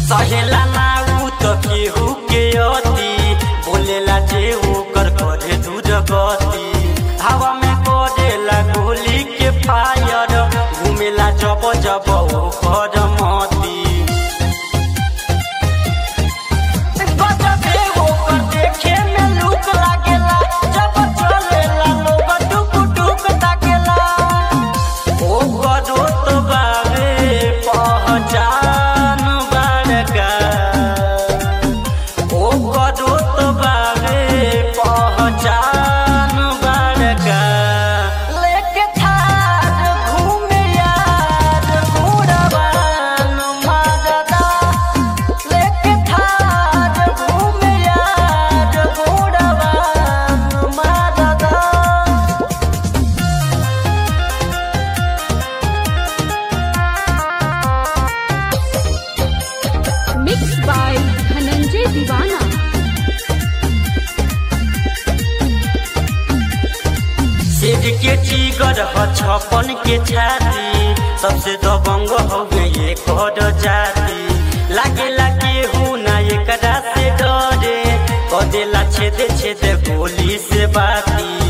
सहेला ना उ त केहू के अति बोलेला जे ओकर करे दूर गति हवा में करेला गोली के फायर घुमेला जब जब ओकर मती गजबे ओकर देखे में लूक लागेला जब चलेला लोग टुक टुक ताकेला ओकरो तो बावे पहचान बड़का ओकरो तो बावे पहचान बड़का लेके थार घूमे यार घोड़ावान मारदा लेके थार घूमे यार घोड़ावान मारदा Mixed by Dhananjay Divana. सिर के चिगर ह छपन के छाती सबसे दबंग हो गए कर जाती लागे लागे हूँ ना एकरा से डरे कदेला छेदे छेदे गोली से बाती